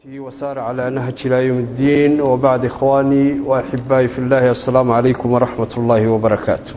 وسار على نهج إلى يوم الدين وبعد إخواني وأحبائي في الله السلام عليكم ورحمة الله وبركاته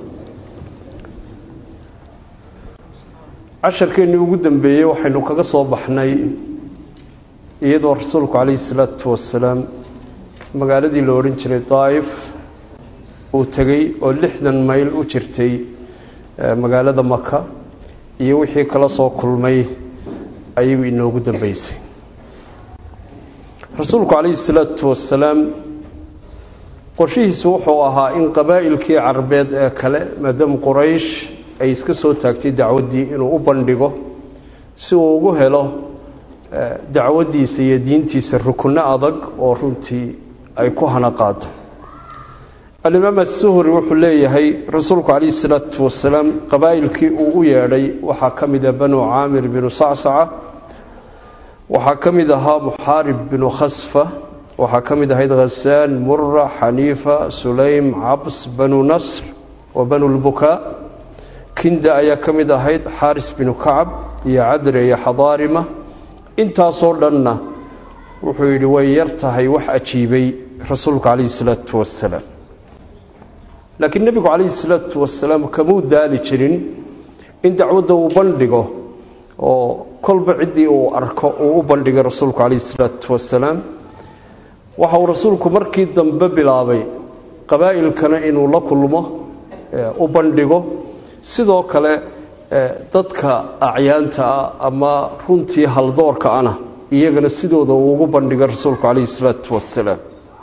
casharkeennii ugu dambeeyey waxaynu kaga soo baxnay iyadoo rasuulku calayhi salaatu wasalaam magaaladii la odhan jiray daa'if uu tegey oo lixdan mayl u jirtay magaalada maka iyo wixii kala soo kulmay ayuu inoogu dambeysay rasuulku calayhi salaatu wasalaam qorshihiisu wuxuu ahaa in qabaa'ilkii carabeed ee kale maadaama quraysh ay iska soo taagtay dacwaddii inuu u bandhigo si uu ugu helo dacwaddiisa iyo diintiisa rukunno adag oo runtii ay ku hana qaado alimaam asuhri wuxuu leeyahay rasuulku calayhi salaatu wasalaam qabaa'ilkii uu u yeedhay waxaa ka mida banu caamir binu sacsaca waxaa ka mid ahaa muxaarib binu khasfa waxaa ka mid ahayd khasaan mura xaniifa sulaym cabs banu nasr wa banu lbukaa kinda ayaa ka mid ahayd xaaris binu kacab iyo cadre iyo xadaarima intaasoo dhanna wuxuu yidhi way yar tahay wax ajiibay rasuulku calayhi salaatu wasalaam laakiin nebigu calayhi salaatu wasalaam kamuu daali jirin in dacwadda uu bandhigo oo kolba ciddii uu arko uu u bandhigay rasuulku calayhi salaatu wasalaam waxa uu rasuulku markii dambe bilaabay qabaa'ilkana inuu la kulmo u bandhigo sidoo kale dadka acyaanta ah ama runtii haldoorka ana iyagana sidooda uu ugu bandhigay rasuulku calayhi salaatu wasalaam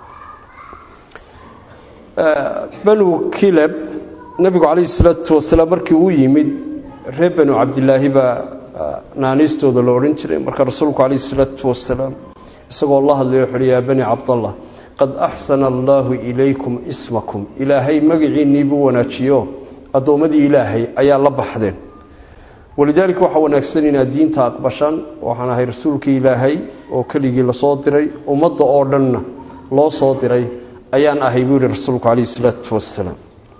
banu kileb nebigu calayhi salaatu wasalaam markii uu yimid reer banu cabdilaahi baa naaniistooda la odhan jiray marka rasuulku calayhi salaatu wasalaam isagoo la hadlayo wuxuuhi yaa bani cabdallah qad axsana allaahu ilaykum ismakum ilaahay magaciinnii buu wanaajiyo addoommadii ilaahay ayaa la baxdeen walidaalika waxaa wanaagsan inaad diinta aqbashaan waxaan ahay rasuulkii ilaahay oo keligii lasoo diray ummadda oo dhanna loo soo diray ayaan ahay buu yihi rasuulku calayhi salaatu wasalaam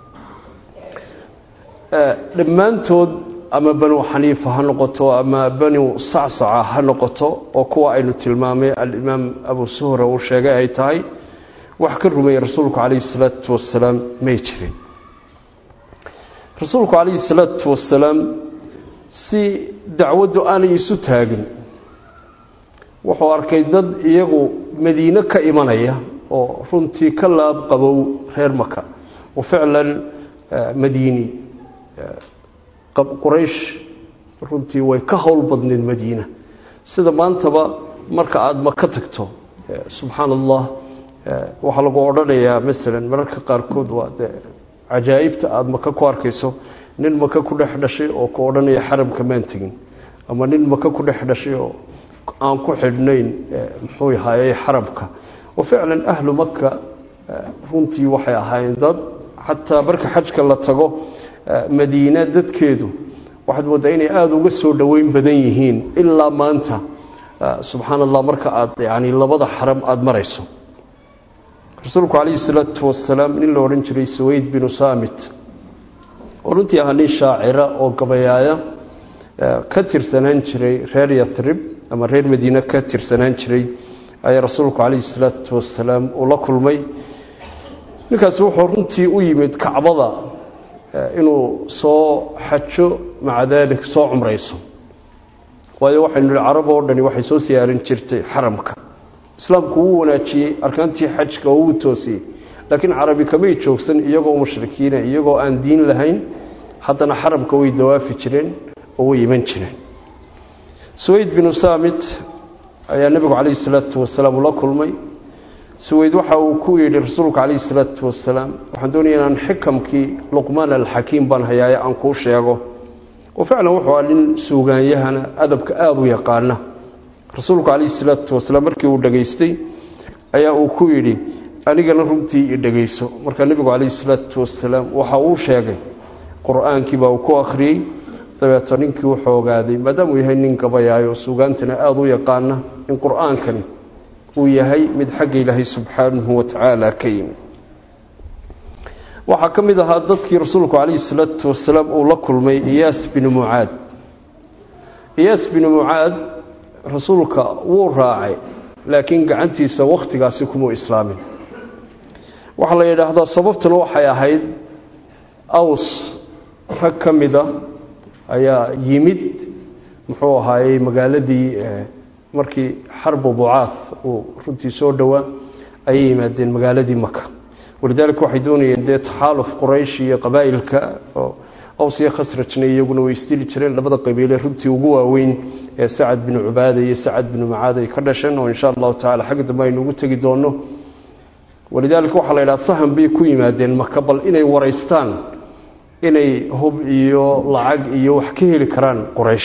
dhammaantood ama banu xaniifa ha noqoto ama banu sacsaca ha noqoto oo kuwa aynu tilmaamay alimaam abu suhra uu sheegay ay tahay wax ka rumeeyey rasuulku calayhi salaatu wasalaam may jirin rasuulku calayhi salaatu wasalaam si dacwaddu aanay isu taagin wuxuu arkay dad iyagu madiine ka imanaya oo runtii ka laab qabow reer maka oo ficlan madiini quraysh runtii way ka howl badneed madiina sida maantaba marka aada maka tagto subxaana allah waxaa lagu odhanayaa masalan mararka qaarkood waa de cajaa'ibta aada maka ku arkayso nin maka ku dhex dhashay oo ku odhanaya xaramka maan tegin ama nin maka ku dhex dhashay oo aan ku xidhnayn muxuu ahayey xaramka wa ficlan ahlu maka runtii waxay ahaayeen dad xataa marka xajka la tago madiina dadkeedu waxaad mooddaa inay aada uga soo dhoweyn badan yihiin ilaa maanta subxaana allah marka aad yani labada xaram aada marayso rasuulku calayhi salaatu wasalaam nin la odhan jiray saweyd binu saamit oo runtii ahaa nin shaacira oo gabayaaya ka tirsanaan jiray reer yatrib ama reer madiine ka tirsanaan jiray ayaa rasuulku calayhi salaatu wasalaam uu la kulmay ninkaasi wuxuu runtii u yimid kacbada inuu soo xajo maca daalik soo cumrayso waayo waxaynu nihi carab oo dhani waxay soo siyaarin jirtay xaramka islaamku wuu wanaajiyey arkaantii xajka oo wuu toosiyey laakiin carabi kamay joogsan iyagoo mushrikiina iyagoo aan diin lahayn haddana xaramka way dawaafi jireen oo way iman jireen suweyd binu saamit ayaa nebigu calayhi salaatu wasalaam ula kulmay suweyd waxa uu ku yidhi rasuulku calayhi salaatu wasalaam waxaan doonaya inaan xikamkii luqmaan alxakiim baan hayaaye aan kuu sheego oo ficlan wuxuu ah nin suugaanyahana adabka aada u yaqaana rasuulku calayhi salaatu wasalaam markii uu dhegaystay ayaa uu ku yidhi anigana runtii i dhegayso markaa nebigu calayhi salaatu wasalaam waxa uu sheegay qur-aankii baa uu ku akhriyey dabeeto ninkii wuxuu ogaaday maadaamuu yahay nin gabayaayo suugaantana aada u yaqaana in qur-aankani uu yahay mid xagga ilaahay subxaanahu wa tacaala ka yimi waxaa ka mid ahaa dadkii rasuulku calayhi salaatu wasalaam uu la kulmay iyaas binu mucaad iyaas binu mucaad rasuulka wuu raacay laakiin gacantiisa wakhtigaasi kumuu islaamin waxaa la yidhaahdaa sababtuna waxay ahayd aws rag ka mida ayaa yimid muxuu ahaayey magaaladii markii xarbu bucaad uu runtii soo dhowaa ayay yimaadeen magaaladii maka walidaalika waxay doonayeen dee taxaaluf quraysh iyo qabaa'ilka oo aws iyo khasrajna iyaguna way isdili jireen labada qabiile runtii ugu waaweyn ee sacad binu cubaada iyo sacad binu mucaad ay ka dhasheen oo insha allahu tacala xagga dambe aynu ugu tegi doonno walidaalika waxaa la yidhaha sahan bay ku yimaadeen maka bal inay waraystaan inay hub iyo lacag iyo wax ka heli karaan quraysh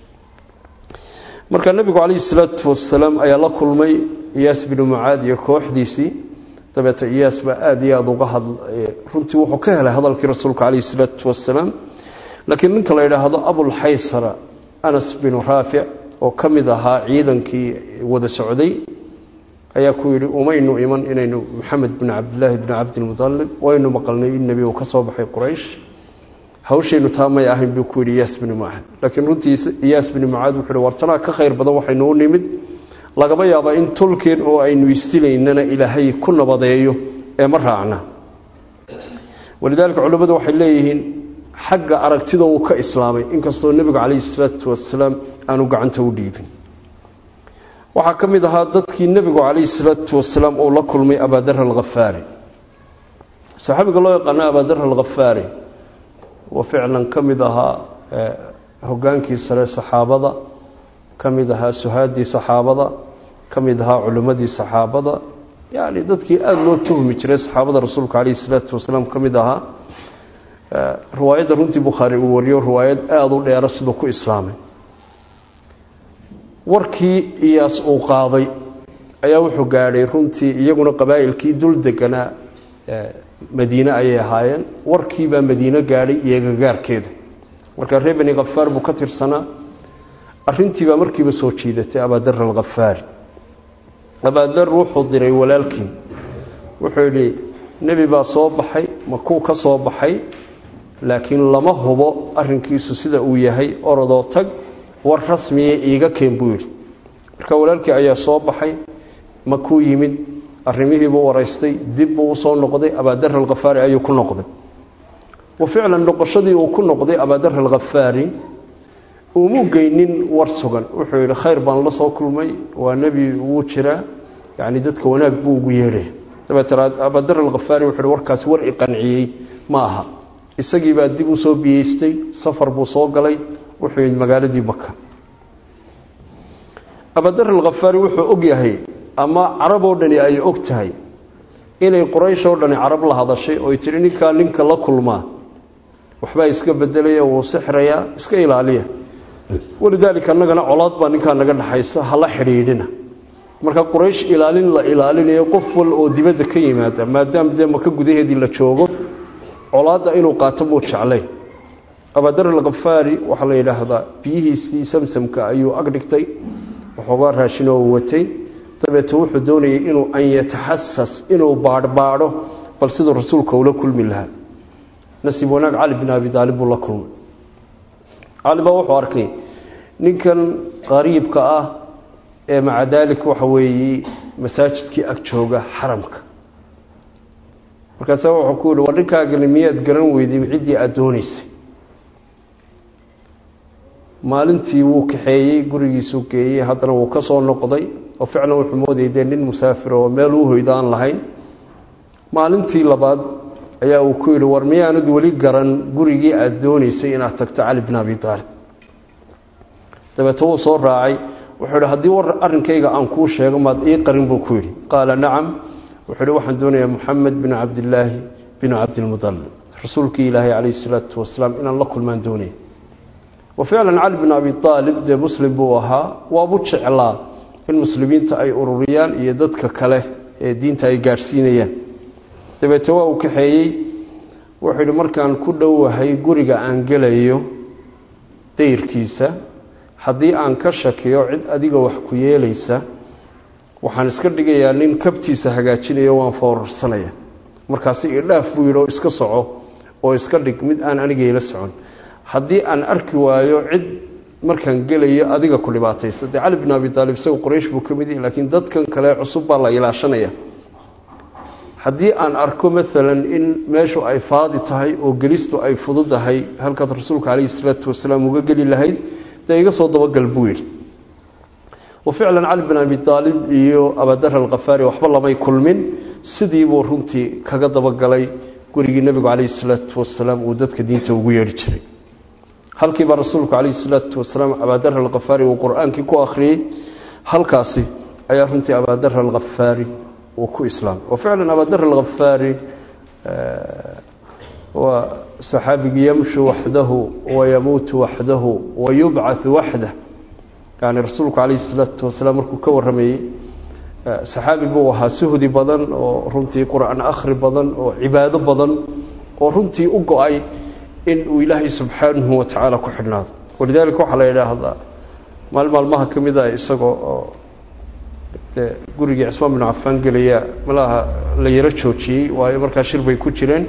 marka nebigu calayhi salaatu wasalaam ayaa la kulmay iyaas binu mucaad iyo kooxdiisii dabeeta iyaas baa aada iyo aada uga had runtii wuxuu ka helay hadalkii rasuulka calayhi salaatu wasalaam laakiin ninka la yidhaahdo abulxaysara anas binu raafic oo ka mid ahaa ciidankii wada socday ayaa ku yidhi umaynu iman inaynu maxamed bin cabdilaahi bni cabdilmutalib waynu maqalnay in nebi uu ka soo baxay quraysh hawshaynu taa may ahayn buu ku yidhi iyaas binu mucaad laakiin runtii iyaas binu mucaad wuxuu yidhi wartanaa ka khayr badan waxaynu u nimid lagama yaaba in tolkeen oo aynu istilaynana ilaahay ku nabadeeyo ee ma raacna walidaalika culimmadu waxay leeyihiin xagga aragtida uu ka islaamay inkastoo nebigu calayhi salaatu wasalaam aanu gacanta u dhiibin waxaa ka mid ahaa dadkii nebigu calayhi salaatu wasalaam uu la kulmay abaadar alkhafaari saxaabiga loo yaqaano abaadar alkhafaari oo ficlan ka mid ahaa hogaankii sare saxaabada ka mid ahaa suhaadii saxaabada ka mid ahaa culimmadii saxaabada yacni dadkii aada loo tuhmi jiray saxaabada rasuulka calayhi salaatu wasalaam ka mid ahaa riwaayadda runtii bukhaari uu wariyo riwaayad aada u dheera siduu ku islaamay warkii iyaas uu qaaday ayaa wuxuu gaadhay runtii iyaguna qabaa'ilkii dul deganaa madiine ayay ahaayeen warkiibaa madiine gaadhay iyo gagaarkeeda markaa reer bani khafaar buu ka tirsanaa arrintiibaa markiiba soo jiidatay abaadar alkhafaari abaadar wuxuu diray walaalkii wuxuu yidhi nebi baa soo baxay makuu ka soo baxay laakiin lama hubo arrinkiisu sida uu yahay orodoo tag war rasmiya iiga keen buu yidhi marka walaalkii ayaa soo baxay makuu yimid arrimihiibuu waraystay dib buu usoo noqday abaadar alkhafaari ayuu ku noqday wa ficlan noqoshadii uu ku noqday abaadar alkhafaari umu geynin war sugan wuxuu yidhi khayr baan la soo kulmay waa nebi wuu jiraa yacni dadka wanaag buu ugu yeedhay dabeetana abaadar alkhafaari wuxuu yidhi warkaasi war i qanciyey ma aha isagii baa dib u soo biyeystay safar buu soo galay wuxuu yidhi magaaladii maka abaadar alkhafaari wuxuu og yahay ama carab oo dhani ay og tahay inay quraysh oo dhani carab la hadashay oy tidhi ninkaa ninka la kulmaa waxbaa iska bedelaya wuu sixrayaa iska ilaaliya walidaalika annagana colaad baa ninkaa naga dhaxaysa hala xidhiidhina marka quraysh ilaalin la ilaalinayo qof wal oo dibadda ka yimaada maadaama dee maka gudaheedii la joogo colaadda inuu qaato muu jeclayn abaadar alkhafaari waxaa la yidhaahdaa biyihiisii samsamka ayuu ag dhigtay waxoogaa raashin oo watay dabeete wuxuu doonayay inuu an yataxasas inuu baadhbaadho bal siduu rasuulka ula kulmi lahaa nasiib wanaag cali bin abi daalib buu la kulmay cali baa wuxuu arkay ninkan qariibka ah ee maca daalik waxa weeye masaajidkii ag jooga xaramka markaasa wuxuu ku yihi war ninkaagani miyaad garan weyday ciddii aada doonaysay maalintii wuu kaxeeyey gurigiisuu geeyey haddana wuu ka soo noqday oo ficlan wuxuu moodayay dee nin musaafir oo meel u hoydo aan lahayn maalintii labaad ayaa uu ku yidhi war miyaanad weli garan gurigii aada doonaysay inaad tagto cali bin abi taalib dabeete wuu soo raacay wuxuu yidhi haddii war arrinkayga aan kuu sheego maad ii qarin buu ku yidhi qaala nacam wuxuu yidhi waxaan doonayaa moxamed bin cabdillaahi bin cabdilmudalib rasuulkii ilaahay calayhi salaatu wasalaam inaan la kulmaan doonaya wa ficlan cali bin abi aalib dee muslim buu ahaa waabu jeclaa in muslimiinta ay ururiyaan iyo dadka kale ee diinta ay gaadhsiinayaan dabeete waa uu kaxeeyey wuxuu yidhi markaan ku dhowahay guriga aan gelayo dayrkiisa haddii aan ka shakiyo cid adiga wax ku yeelaysa waxaan iska dhigayaa nin kabtiisa hagaajinayo waan foorarsanaya markaasi idhaaf buu yidhi oo iska soco oo iska dhig mid aan anigayla socon haddii aan arki waayo cid markaan gelayo adiga ku dhibaataysta dee cali bin abi taalib isaga qoraysh buu ka mid yahay laakiin dadkan kale cusub baa la ilaashanaya haddii aan arko maalan in meeshu ay faadi tahay oo gelistu ay fududahay halkaad rasuulka calayhi salaatu wasalaam uga geli lahayd dee iga soo dabagal buu yidhi waficlan cali bin abi aalib iyo abadar alkhafaari waxba lamay kulmin sidiibuu runtii kaga dabagalay gurigii nebigu calayhi salaatu wasalaam uu dadka diinta ugu yeedhi jiray halkiibaa rasuulku calayhi salaatu wasalaam abadar alkhafaari uu qur-aankii ku akhriyey halkaasi ayaa runtii abadar alkhafaari uu ku islaamay waficlan abadar alkhafaari waa saxaabigii yamshu waxdahu wayamuutu waxdahu wayubcatu waxdah yani rasuulku calayhi salaatu wasalaam markuu ka warramayey saxaabi buu ahaa suhdi badan oo runtii qur-aan akhri badan oo cibaado badan oo runtii u go-ay in uu ilaahay subxaanahu wa tacaala ku xidhnaado walidaalika waxaa la yidhaahdaa maal maalmaha ka mid a isagoo oo dee gurigii cismaan binu cafaan gelaya malaha la yaro joojiyey waayo markaa shir bay ku jireen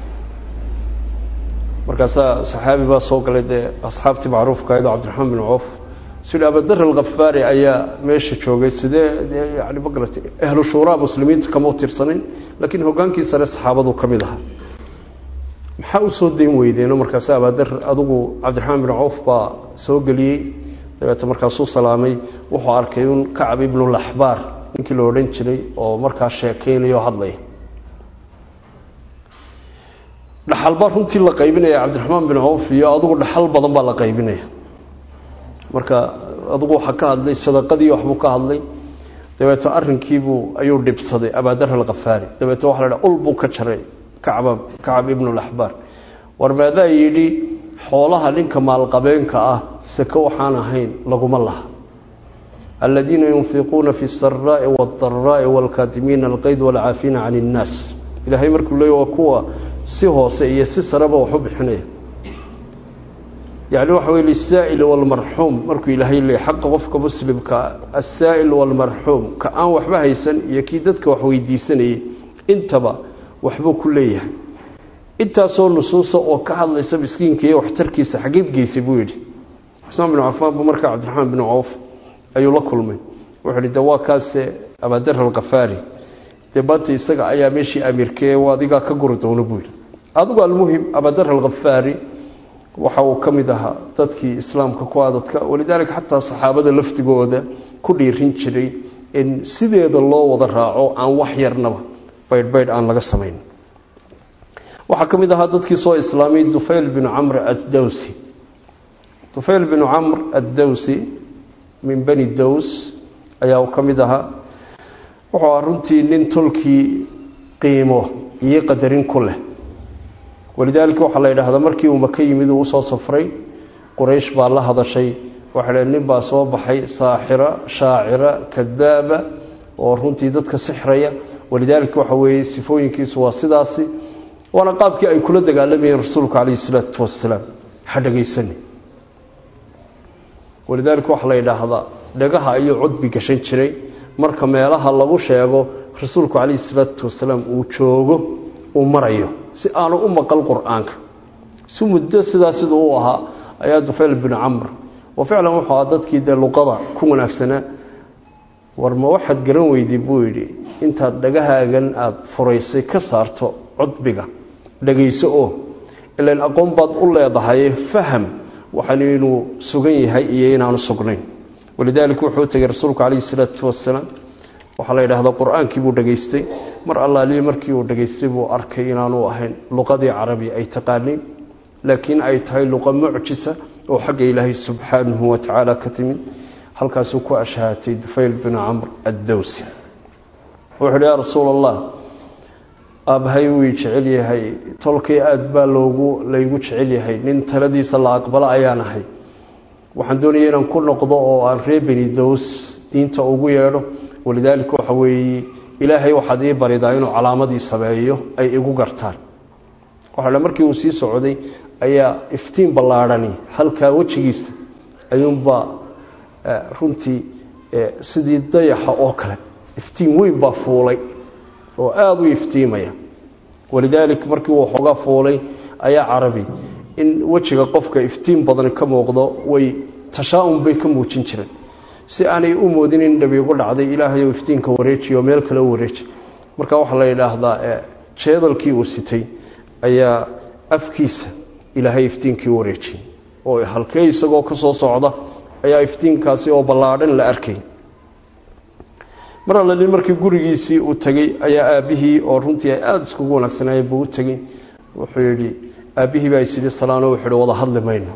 markaasaa saxaabi baa soo galay dee asxaabtii macruufka aydoo cabdiraxmaan bin coof sida abadar alkhafaari ayaa meesha joogay sidee yani magarata ahlu shuuraa muslimiinta kama tirsanayn laakiin hogaankii sare saxaabadu ka mid ahaa maxaa u soo dayn weydeeno markaas abadar adugu cabdiraxmaan bin coof baa soo geliyey dabeete markaasuu salaamay wuxuu arkay un kacab ibnulaxbaar ninkii la odhan jiray oo markaa sheekeynayo o hadlaya dhaxal baa runtii la qaybinaya cabdiraxmaan bin coof iyo adugu dhaxal badan baa la qaybinaya marka adugu waxaa ka hadlay sadaqadii waxbuu ka hadlay dabeeto arrinkiibuu ayuu dhibsaday abadar alkhafaari dabeete waxa la dhaha ul buu ka jaray kacba kacab ibnulaxbaar war maadaa yidhi xoolaha ninka maalqabeenka ah sake waxaan ahayn laguma laha aladiina yunfiquuna fi saraa'i waاdaraa'i wاlkaatimiina alqayd wاlcaafiina can اnnaas ilaahay markuu leey waa kuwa si hoose iyo si sareba waxu bixinaya yani waxa weye lisaa'il walmarxuum markuu ilaahay leey xaqa qofka muslimka asaa'il walmarxuum ka aan waxba haysan iyo kii dadka wax weydiisanayay intaba waxbuu ku leeyahay intaasoo nusuusa oo ka hadlaysa miskiinka iyo waxtarkiisa xageed geysay buu yidhi xusmaan binu cafaan buu markaa cabdiraxmaan binu cawf ayuu la kulmay wuxuu yidhi de waa kaase abadar alkhafaari dee maanta isaga ayaa meeshii amiirkee adigaa ka guri doono buu yidhi adigu almuhim abadar alkhafaari waxa uu ka mid ahaa dadkii islaamka ku adadka walidaalika xataa saxaabada laftigooda ku dhiirin jiray in sideeda loo wada raaco aan wax yarnaba baydhbaydh aan laga samayn waxaa ka mid ahaa dadkii soo islaamay dufayl binu camr addawsi dufayl binu camr addawsi min bani dows ayaa ka mid ahaa wuxuu ahaa runtii nin tolkii qiimo iyo qadarin ku leh walidaalika waxaa la yidhaahdaa markii uu maka yimid uu usoo safray quraysh baa la hadashay waxay dhaheen nin baa soo baxay saaxira shaacira kadaaba oo runtii dadka sixraya walidaalika waxa weeye sifooyinkiisu waa sidaasi waana qaabkii ay kula dagaalamayeen rasuulku calayhi salaatu wasalaam ha dhegaysani walidaalika waxaa la yidhaahdaa dhagaha ayuu cudbi gashan jiray marka meelaha lagu sheego rasuulku calayhi salaatu wasalaam uu joogo uu marayo si aanu u maqal qur-aanka si muddo sidaa siduu u ahaa ayaa dufayl binu camr oo ficlan wuxuu ahaa dadkii dee luqada ku wanaagsanaa war ma waxaad garan weyday buu yidhi intaad dhagahaagan aada furaysay ka saarto cudbiga dhagayso oo ilan aqoon baad u leedahay faham waxaan inuu sugan yahay iyo inaanu sugnayn walidaalika wuxuu tegay rasuulku calayhi salaatu wasalaam waxaa la yidhaahdaa qur-aankii buu dhegaystay mar allaaliye markii uu dhegaystay buu arkay inaanu ahayn luqadii carabi ay taqaaniin laakiin ay tahay luqa mucjisa oo xagga ilaahay subxaanahu wa tacaala ka timid halkaasuu ku ashhaatay dufayl binu camr addowsi wuxuu uhi yaa rasuul allah aabbahay wuu jecel yahay tolkay aada baa loogu laygu jecel yahay nin taladiisa la aqbalo ayaan ahay waxaan doonaya inaan ku noqdo oo aan ree beni dows diinta ugu yeedho walidaalika waxa weeye ilaahay waxaad ii baridaa inuu calaamadii sameeyo ay igu gartaan waxa markii uu sii socday ayaa iftiin ballaadhani halkaa wejigiisa ayuunbaa runtii sidii dayaxa oo kale iftiin weyn baa fuulay oo aada u iftiimaya walidaalik markii uu xoogaa fuulay ayaa carabi in wejiga qofka iftiin badani ka muuqdo way tashaa-un bay ka muujin jireen si aanay u moodin in dhabiigu dhacday ilaahayow iftiinka wareejiyo meel kale u wareeji marka waxaa la yidhaahdaa jeedalkii uu sitay ayaa afkiisa ilaahay iftiinkii u wareejiyey oo halkee isagoo ka soo socda ayaa iftiinkaasi oo ballaadhan la arkay mar allalin markii gurigiisii uu tegey ayaa aabbihii oo runtii ay aada iskugu wanaagsanaayeen buu u tegey wuxuu yidhi aabbihii baa isidhi salaano wuxuu yidhi wada hadli mayno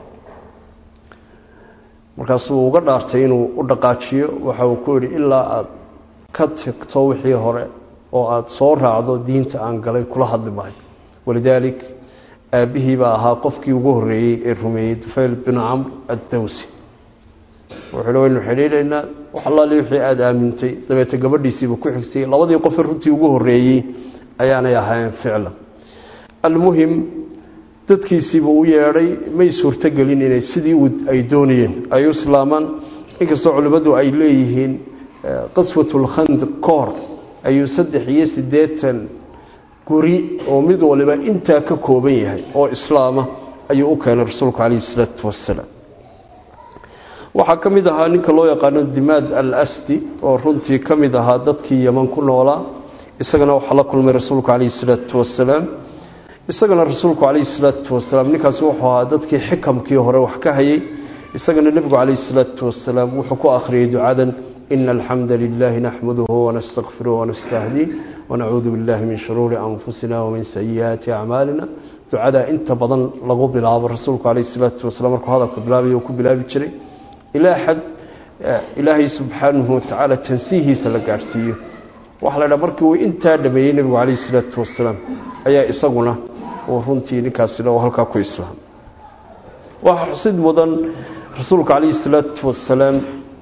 markaasuu uga dhaartay inuu u dhaqaajiyo waxa uu ku yidhi ilaa aada ka tagto wixii hore oo aada soo raacdo diinta aan galay kula hadli maayo walidaalik aabbihii baa ahaa qofkii ugu horreeyey ee rumeeyey dufayl binu camr addawsi wuxuuhi waynu xidhiidhaynaa wax allaali wixii aada aamintay dabeete gabadhiisiiba ku xigsay labadii qofe runtii ugu horreeyey ayaanay ahayn ficlan almuhim dadkiisiiba u yeedhay may suurtogelin inay sidii ay doonayeen ay u islaamaan inkastoo culimmadu ay leeyihiin qaswatulkhandaq ka hor ayuu saddex iyo siddeetan guri oo mid waliba intaa ka kooban yahay oo islaama ayuu u keenay rasuulku calayhi isalaatu wassalaam waxaa ka mid ahaa ninka loo yaqaano dimaad al asdi oo runtii ka mid ahaa dadkii yeman ku noolaa isagana waxaa la kulmay rasuulku calayhi isalaatu wassalaam isagana rasuulku calayhi salaatu wasalaam ninkaasi wuxuu ahaa dadkii xikamkii hore wax ka hayay isagana nebigu calayhi salaatu wasalaam wuxuu ku akhriyey ducadan ina alxamda lilaahi naxmaduhu wanastakfiruh wanastahdiih wanacuudu billahi min shuruuri anfusina wamin sayi'aati acmaalina ducadaa inta badan lagu bilaabo rasuulku calayhi salaatu wasalaam markuu hadalka bilaabay ku bilaabi jiray ilaa xad ilaahay subxaanahu watacaala tansiihiisa la gaadhsiiyo waxaa la dhaha markii uu intaa dhameeyey nebigu calayhi salaatu wasalaam ayaa isaguna uu runtii ninkaasina uu halkaa ku islaamay waxaa xusid mudan rasuulka calayhi salaatu wasalaam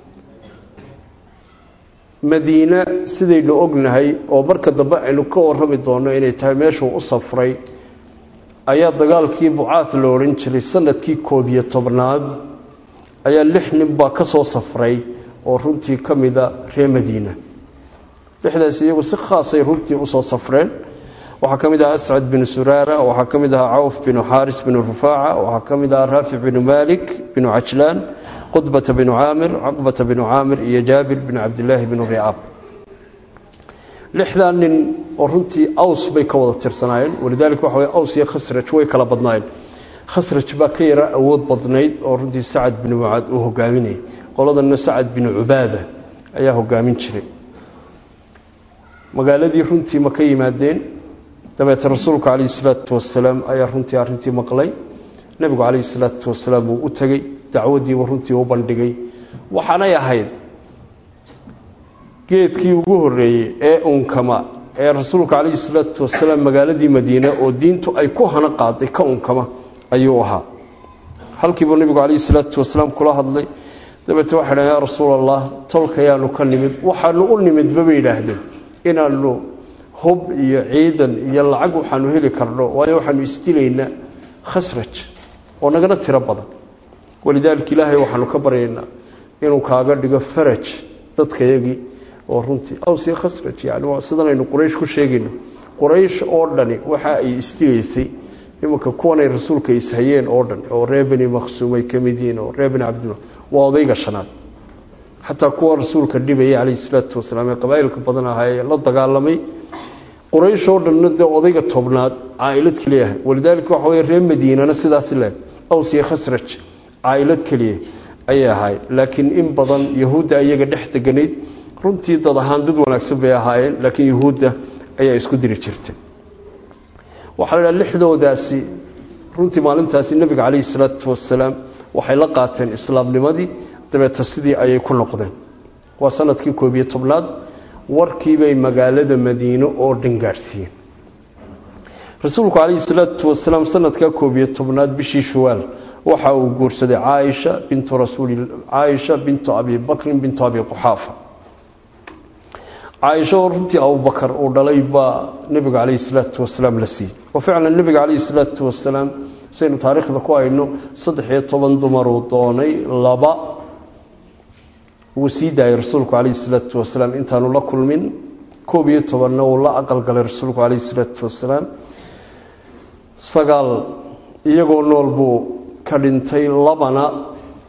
madiine sidaynu ognahay oo marka dambe aynu ka warrami doonno inay tahay meeshuu u safray ayaa dagaalkii bucaad lo odhan jiray sanadkii koob iyo tobnaad ayaa lix nin baa ka soo safray oo runtii ka mida reer madiina lixdaas iyagu si khaasay runtii usoo safreen waxaa ka mid ahaa ascad binu suraara waxaa ka mid ahaa cawf binu xaaris binu rufaaca waxaa ka mid ahaa raafic binu malik binu cajlaan qudbata binu caamir caqbata binu caamir iyo jaabir binu cabdilaahi binu ricaab lixdaa nin oo runtii aws bay ka wada tirsanaayeen walidaalika waxa way aws iyo khasraj way kala badnaayeen khasraj baa ka yara awood badnayd oo runtii sacad binu mucaad uu hogaaminayay qoladanna sacad binu cubaada ayaa hogaamin jiray magaaladii runtii ma ka yimaadeen dabeete rasuulku calayhi salaatu wasalaam ayaa runtii arrintii maqlay nebigu calayhi salaatu wasalaam uu u tegey dacwaddiiba runtii u bandhigay waxaanay ahayd geedkii ugu horreeyey ee unkama ee rasuulka calayhi salaatu wasalaam magaaladii madiine oo diintu ay ku hana qaaday ka unkama ayuu ahaa halkiibuu nebigu calayhi salaatu wasalaam kula hadlay dabeete waxay dhahen yaa rasuul allah tolkayaanu ka nimid waxaanu u nimidba bay yidhaahdeen inaanu hub iyo ciidan iyo lacag waxaanu heli karno waayo waxaanu isdilaynaa khasraj oo nagana tiro badan walidaalika ilaahay waxaanu ka baryaynaa inuu kaaga dhigo faraj dadkayagii oo runtii awsiyo khasraj yani waa sidanaynu quraysh ku sheegayno quraysh oo dhani waxa ay isdilaysay imanka kuwanay rasuulka ishayeen oo dhan oo reer beni makhsuum ay ka mid yihiin oo reer beni cabdillah waa odayga shanaad xataa kuwa rasuulka dhibayay calayhi salaatu wasalaam ee qabaa'ilka badan ahaa ee la dagaalamay quraysh oo dhanna dee odayga tobnaad caailad keliya ahay walidaalika waxa wey reer madiinana sidaasi leeg aws iyo khasraj caailad keliya ayay ahaayeen laakiin in badan yahuudda iyaga dhex deganayd runtii dad ahaan dad wanaagsan bay ahaayeen laakiin yahuudda ayaa isku diri jirtay waxaa la dhaha lixdoodaasi runtii maalintaasi nebiga calayhi salaatu wasalaam waxay la qaateen islaamnimadii dabeeta sidii ayay ku noqdeen waa sanadkii koob iyo tobnaad warkiibay magaalada madiine oo dhan gaadhsiiyeen rasuulku calayhi salaatu wasalaam sanadkaa koob iyo tobnaad bishii shuwaal waxa uu guursaday caaisha bintu rasuuli caaisha bintu abi bakrin bintu abi quxaafa caaisha oo runtii abubakar uu dhalay baa nebiga calayhi salaatu wasalaam la siiyey oo ficlan nebiga calayhi salaatu wasalaam saynu taariikhda ku hayno saddex iyo toban dumaruu doonay laba wuu sii daayay rasuulku calayhi salaatu wasalaam intaanu la kulmin koob iyo tobanna uu la aqalgalay rasuulku calayhi salaatu wasalaam sagaal iyagoo nool buu ka dhintay labana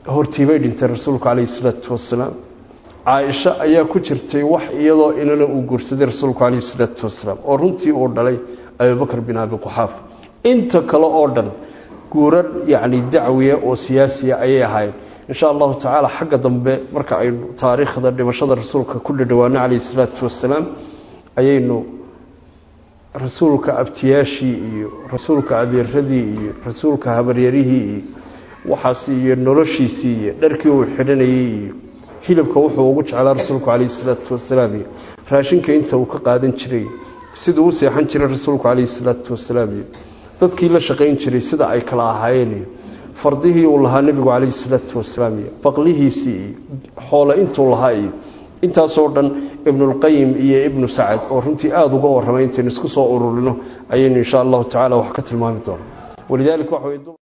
hortiibay dhintay rasuulku calayhi salaatu wasalaam caaisha ayaa ku jirtay wax iyadoo inana uu guursaday rasuulku calayhi salaatu wasalaam oo runtii uu dhalay abubakr bin abi quxaafa inta kale oo dhan guurar yacni dacwiya oo siyaasiya ayay ahaayeen insha allahu tacaala xagga dambe marka aynu taariikhda dhimashada rasuulka ku dhadhawaano calayhi salaatu wasalaam ayaynu rasuulka abtiyaashii iyo rasuulka adeeradii iyo rasuulka habaryarihii iyo waxaas iyo noloshiisii iyo dharkii uu xidhanayey iyo hilibka wuxuu ugu jeclaa rasuulku calayhi salaatu wasalaam iyo raashinka inta uu ka qaadan jiray siduu u seexan jiray rasuulku calayhi salaatu wasalaam iyo dadkii la shaqayn jiray sida ay kala ahaayeen iyo fardihii uu lahaa nebigu calayhi salaatu wasalaam iyo baqlihiisii iyo xoole intuu lahaa iyo intaasoo dhan ibnulqayim iyo ibnu sacad oo runtii aada uga warramay intaynu isku soo ururino ayaynu insha allahu tacala wax ka tilmaami doona walidaalika waxa